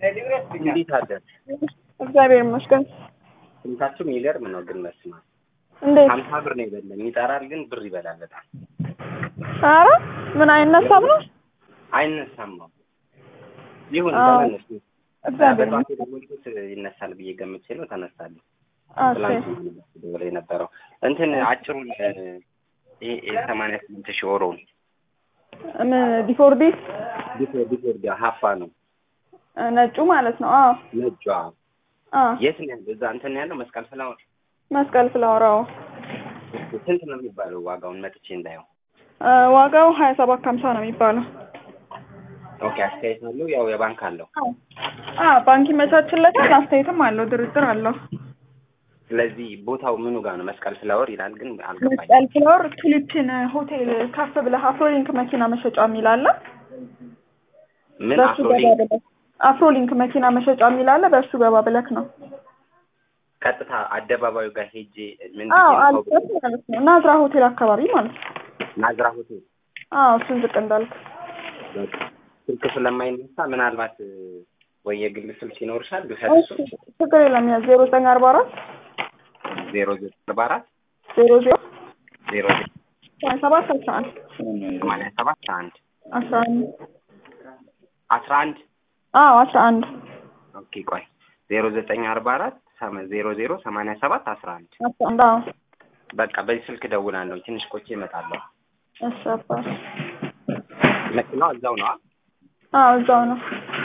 እንዴት አደር እግዚአብሔር ይመስገን። ስንታችሁ የሚገርም ነው ግን መስማ እንዴት? ሀምሳ ብር ነው የበለን ይጠራል ግን ብር ይበላል በጣም ኧረ ምን አይነሳም ነው? አይነሳም ነው ይሁን አዎ። ተመለስ እግዚአብሔር በጠዋት የደወልኩት ይነሳል ብዬ ገምቼ ነው ተነሳለሁ አዎ፣ ትላንት ደወለ የነበረው እንትን አጭሩን ይሄ ሰማንያ ስምንት ሺህ ኦሮውን ምን ዲፎርዲ ቢፎር ቢፎር ሀፋ ነው ነጩ ማለት ነው። አዎ ነጯ አዎ፣ የት ነው ያለው እዛ እንትን ያለው መስቀል ፍላወር መስቀል ፍላወር። አዎ ስንት ነው የሚባለው ዋጋውን መጥቼ እንዳየው እ፣ ዋጋው ሀያ ሰባት ከሀምሳ ነው የሚባለው። ኦኬ አስተያየት አለው ያው የባንክ አለው አዎ ባንክ ይመቻችለታል። አስተያየትም አለው፣ ድርድር አለው። ስለዚህ ቦታው ምኑ ጋር ነው መስቀል ፍላወር ይላል ግን አልገባኝም መስቀል ፍላወር ቱሊፕን ሆቴል ከፍ ብለህ አፍሮሊንክ መኪና መሸጫ የሚል አለ። ምን በሱ አፍሮሊ ገባ ብለህ አፍሮሊንክ መኪና መሸጫ የሚል አለ። በሱ ገባ ብለህ ነው። ቀጥታ አደባባዩ ጋር ሄጄ ምን አዎ ብዬ ነው አልበት ማለት ነው። ናዝራ ሆቴል አካባቢ ማለት ነው። ናዝራ ሆቴል አዎ እሱን ዝቅ እንዳልክ በቃ ስልክ ስለማይነሳ ምናልባት ወይ የግል ስልክ ይኖርሻል ልውሰድ እሺ፣ ችግር የለም። ያ ዜሮ ዘጠኝ አርባ አራት ዜሮ ዘጠኝ አርባ አራት ዜሮ ዜሮ ዜሮ ዘጠኝ ሀያ ሰባት አስራ አንድ ሰማንያ ሰባት አንድ አስራ አንድ አስራ አንድ አዎ አስራ አንድ ኦኬ ቆይ ዜሮ ዘጠኝ አርባ አራት ሰመ- ዜሮ ዜሮ ሰማንያ ሰባት አስራ አንድ አስራ አንድ አዎ በቃ በዚህ ስልክ እደውላለሁ ትንሽ ቆቼ እመጣለሁ እሺ አባት መኪናው እዛው ነው አዎ እዛው ነው